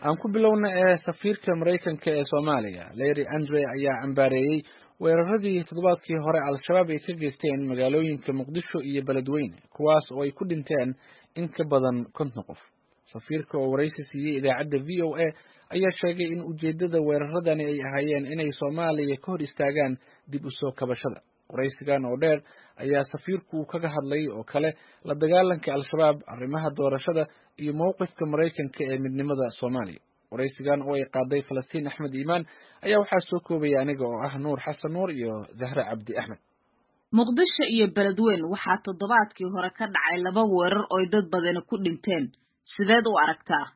aan ku bilowna ee safiirka maraykanka ee soomaaliya larry andre ayaa cambaareeyey weeraradii toddobaadkii hore al-shabaab ay ka geysteen magaalooyinka muqdisho iyo beledweyne kuwaas oo ay ku dhinteen in ka badan konton qof safiirka oo waraysi siiyey idaacadda v o a ayaa sheegay in ujeeddada weeraradani ay ahaayeen inay soomaaliya ka hor istaagaan dib u soo kabashada waraysigan oo dheer ayaa safiirku kaga hadlay oo kale la dagaalanka al-shabaab arrimaha doorashada iyo mowqifka maraykanka ee midnimada soomaaliya waraysigan oo ay qaaday falastiin axmed iimaan ayaa waxaa soo koobaya aniga oo ah nuur xasan nuur iyo zahre cabdi axmed muqdisho iyo beledweyn waxaa toddobaadkii hore ka dhacay laba weerar ooy dad badani ku dhinteen sideed u aragtaa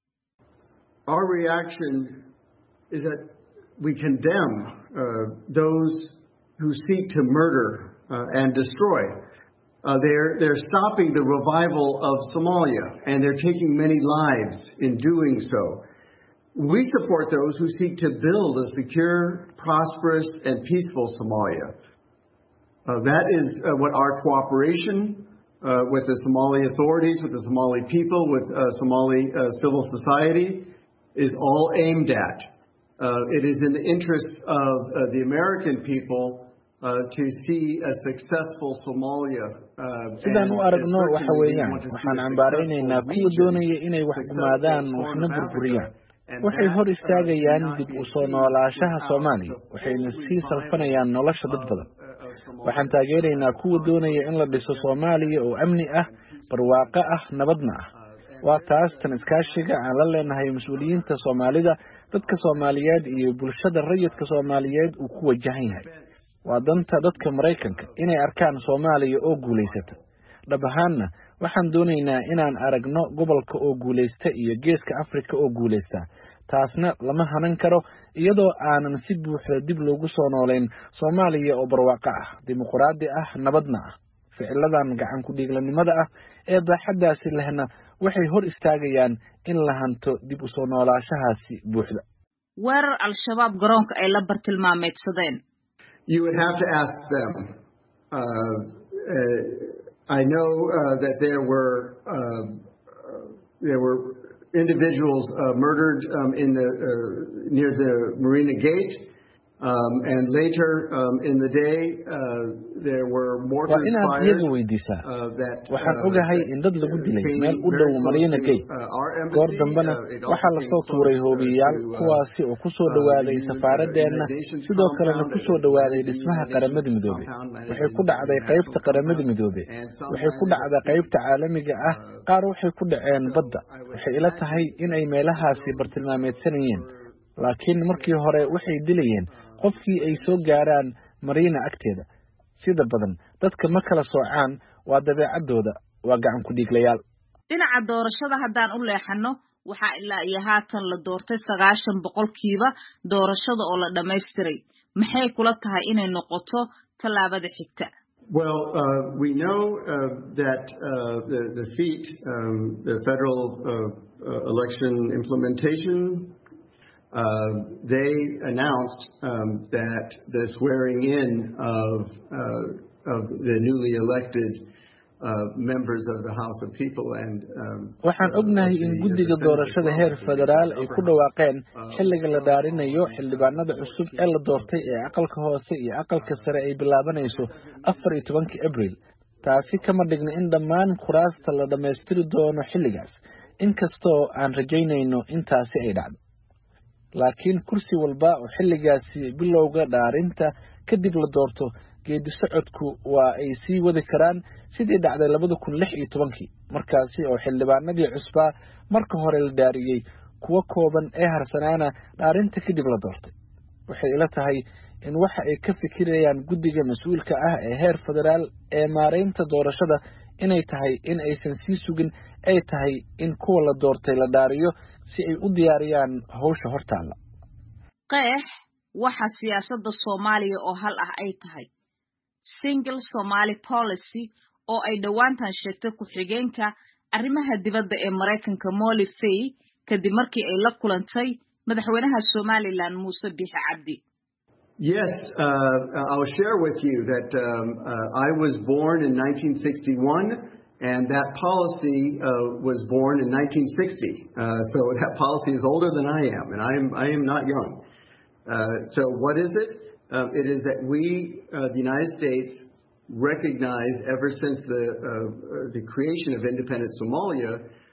Our reaction is that we condemn uh, those who seek to murder uh, and destroy. Uh, they're, they're stopping the revival of Somalia, and they're taking many lives in doing so. We support those who seek to build a secure, prosperous, and peaceful Somalia. Uh, that is uh, what our cooperation uh, with the Somali authorities, with the Somali people, with uh, Somali uh, civil society is all aimed at. Uh, it is in the interest of uh, the American people uh, to see a successful Somalia. Uh, sidaan u and aragno waxa certainly we weeyaan want to see waxaan a cambaaraynaynaa successful kuwa region, doonaya inay wax successful gumaadaan Horn waxna of Africa, burburiyaan and waxay that, hor uh, istaagayaan cannot dib be u soo achieved noolaashaha without soomaaliya the waxayna full sii revival salfanayaan nolosha dad of, badan uh, of Somalia. waxaan taageeraynaa kuwa doonaya in la dhiso soomaaliya oo amni ah barwaaqo ah nabadna ah waa taas tan iskaashiga aan la leenahay mas-uuliyiinta soomaalida dadka soomaaliyeed iyo bulshada rayidka soomaaliyeed uu ku wajahan yahay waa danta dadka maraykanka inay arkaan soomaaliya oo guulaysata dhab ahaanna waxaan doonaynaa inaan aragno gobolka oo guulaysta iyo geeska afrika oo guulaysta taasna lama hanan karo iyadoo aanan si buuxda dib loogu soo noolayn soomaaliya oo barwaaqo ah dimuquraadi ah nabadna ah ficiladan gacan ku-dhiiglanimada ah ee baaxaddaasi lehna waxay hor istaagayaan in la hanto dib u soo noolaashahaasi buuxda weerar al-shabaab garoonka ay la bartilmaameedsadeen You would have to ask them. Uh, uh, I know uh, that there were uh, there were individuals uh, murdered um, in the uh, near the Marina Gate, um, and later um, in the day uh, there were mortar waa inaad fires iyaga weydiisaa uh, that waxaan uh, ogahay that in dad lagu dilay came meel u very dhow close Marina to, Gate. uh, our embassy. goor dambena Uh, it also waxaa came lasoo close, tuuray uh, hoobiyayaal to, uh, kuwaasi oo ku soo uh, dhowaaday the safaaradeenna United Nations sidoo kalena compound, ku soo dhowaaday the dhismaha United qaramada Nations midoobe compound, landed waxay in ku the dhacday international qaybta qaramada compound, midoobe and some waxay ku landed dhacday at sea. qaybta caalamiga ah qaar waxay ku dhaceen badda waxay ila tahay in ay meelahaasi bartilmaameedsanayeen laakiin markii hore waxay dilayeen qofkii ay soo gaaraan mariina agteeda sida badan dadka ma kala soocaan waa dabeecaddooda waa gacan ku-dhiiglayaal dhinaca doorashada haddaan u leexanno waxaa ilaa iyo haatan la doortay sagaashan boqolkiiba doorashada oo la dhammaystiray maxay kula tahay inay noqoto tallaabada xigta Well, uh, we know uh, that uh, the, the FEAT, um, the Federal uh, uh, Election Implementation, uh, they announced um, that the swearing in of, uh, of the newly elected uh, members of the House of People and um, waxaan uh, ognahay of in the- guddiga the Senate doorashada as heer well, federaal the ay ku upper dhawaaqeen house. xilliga la dhaarinayo xildhibaanada cusub ee la doortay ee aqalka hoose iyo aqalka sare ay bilaabanayso afar iyo tobankii abriil taasi kama dhigna in dhammaan kuraasta la dhammaystiri doono xilligaas inkastoo aan rajaynayno intaasi ay dhacdo laakiin kursi walba oo xilligaasi bilowga dhaarinta kadib la doorto geedi socodku waa ay sii wadi karaan sidii dhacday labada kun lix iyo tobankii markaasi oo xildhibaanadii cusbaa marka hore la dhaariyey kuwo kooban ee harsanaana dhaarinta kadib la doortay waxay ila tahay in waxa ay ka fikirayaan guddiga mas-uulka ah ee heer federaal ee maaraynta doorashada inay tahay in aysan sii sugin ay tahay in kuwa la doortay la dhaariyo si ay u diyaariyaan hawsha hortaalla qeex waxa siyaasadda soomaaliya oo hal ah ay tahay single somali policy oo ay dhowaantan sheegtay ku-xigeenka arrimaha dibadda ee maraykanka molly fay kadib markii ay la kulantay madaxweynaha somalilan muuse biixi cabdi Yes, uh, I'll share with you that um, uh, I was born in 1961 And that policy uh, was born in 1960. Uh, so that policy is older than I am, and I am, I am not young. Uh, so what is it? Um, it is that we, the United States, recognized ever since the, the creation of independent Somalia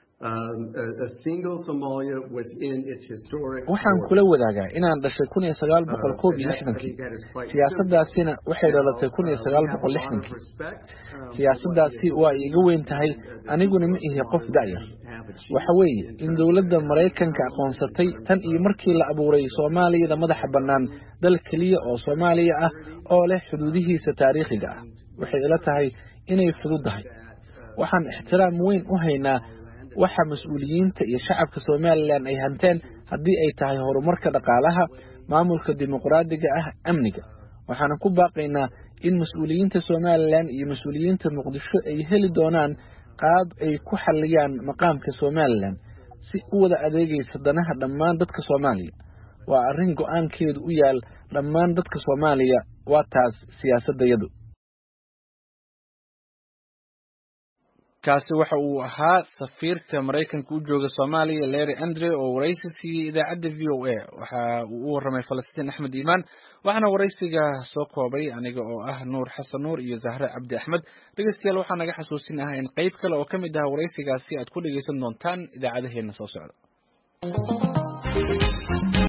waxaan kula wadaagaa inaan dhashay kun iyo sagaal boqol koob iyo lixdankii siyaasaddaasina waxay dhalatay kun iyo sagaal boqol lixdankii siyaasaddaasi waa iiga weyn tahay aniguna ma ihi qof da'yar waxa weeye in dowladda maraykanka aqoonsatay tan iyo markii la abuuray soomaaliyada madaxa bannaan dal keliya oo soomaaliya ah oo leh xuduudihiisa taariikhiga ah waxay ila tahay inay fududdahay waxaan ixtiraam weyn u haynaa waxa mas-uuliyiinta iyo shacabka somalilan ay hanteen haddii ay tahay horumarka dhaqaalaha maamulka dimuqraadiga ah amniga waxaana ku baaqaynaa in mas-uuliyiinta somalilan iyo mas-uuliyiinta muqdisho ay heli doonaan qaab ay ku xalliyaan maqaamka somalilan si u wada adeegaysa danaha dhammaan dadka soomaaliya waa arrin go-aankeedu u yaal dhammaan dadka soomaaliya waa taas siyaasaddayadu kaasi waxa uu ahaa safiirka maraykanka u jooga soomaaliya larry andre oo waraysi siiyey idaacadda v o a waxa uu u warramay falastiin axmed iimaan waxaana waraysiga soo koobay aniga oo ah nuur xasan nuur iyo zahre cabdi axmed dhegeystayaal waxaa naga xasuusin ah in qayb kale oo ka mid ah waraysigaasi aad ku dhegeysan doontaan idaacadaheena soo socda